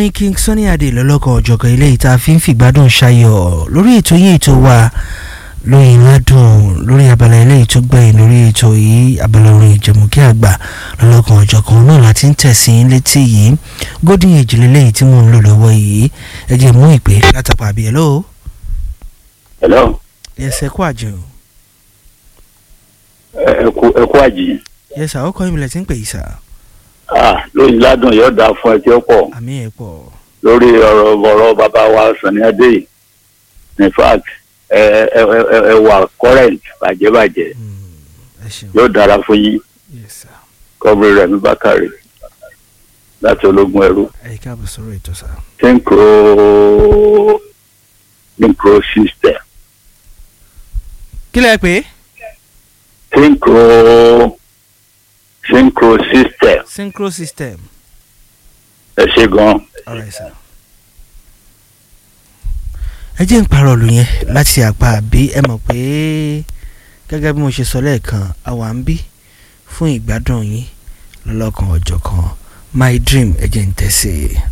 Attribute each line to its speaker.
Speaker 1: orin king sunny adé lọ́lọ́kan ọ̀jọ̀kan ilé ìta fi ń fìgbádùn ṣayọ̀ lórí ètò yìí ètò wa lóyìn ládùn lórí abala ilé ètò gbẹ̀yìn lórí ètò yìí abala orin ìjẹ̀mùkí àgbà lọ́lọ́kan ọ̀jọ̀kan náà láti ń tẹ̀sí létí yìí golden age lélẹ́yìí tí mò ń lò lọ́wọ́ yìí ẹ jẹ́ mú ìpè látàpá àbí hello.
Speaker 2: hello.
Speaker 1: yẹsẹ̀ kó àjẹ́ o.
Speaker 2: ẹ kú ẹ kú àjì.
Speaker 1: yẹsẹ̀ àwọn kan ìbílẹ̀ tí ń pè yìí sà.
Speaker 2: ah lóyìn ládùn yóò dáa fún ẹ tí ó pọ̀
Speaker 1: àmì ẹ̀ pọ̀.
Speaker 2: lórí ọ̀rọ̀ ọ̀rọ̀ bàbá wa Sunny Adé yìí in fact ẹ ẹ ẹ ẹ wà current bàjẹ́bàjẹ́
Speaker 1: ẹ ṣeun
Speaker 2: yóò dára fún yín
Speaker 1: yes sir.
Speaker 2: kọ́bìrì rẹ̀ mi bákàrẹ̀ láti ológun ẹrú
Speaker 1: ẹ káàbọ̀ sọ̀rọ̀ ètò sà.
Speaker 2: synchro synchro system
Speaker 1: kí lẹ pé
Speaker 2: synchro synchro system
Speaker 1: synchro system.
Speaker 2: ẹ ṣe gan
Speaker 1: alright sir. ẹ jẹ́ ń parọ́ ọ̀lù yẹn láti àpá àbí ẹ mọ̀ pé gẹ́gẹ́ bí mo ṣe sọ lẹ́ẹ̀kan àwa ń bí fún ìgbádùn yín lọ́lọ́kan ọ̀jọ̀kan my dream ẹ jẹ́ ń tẹ̀sí.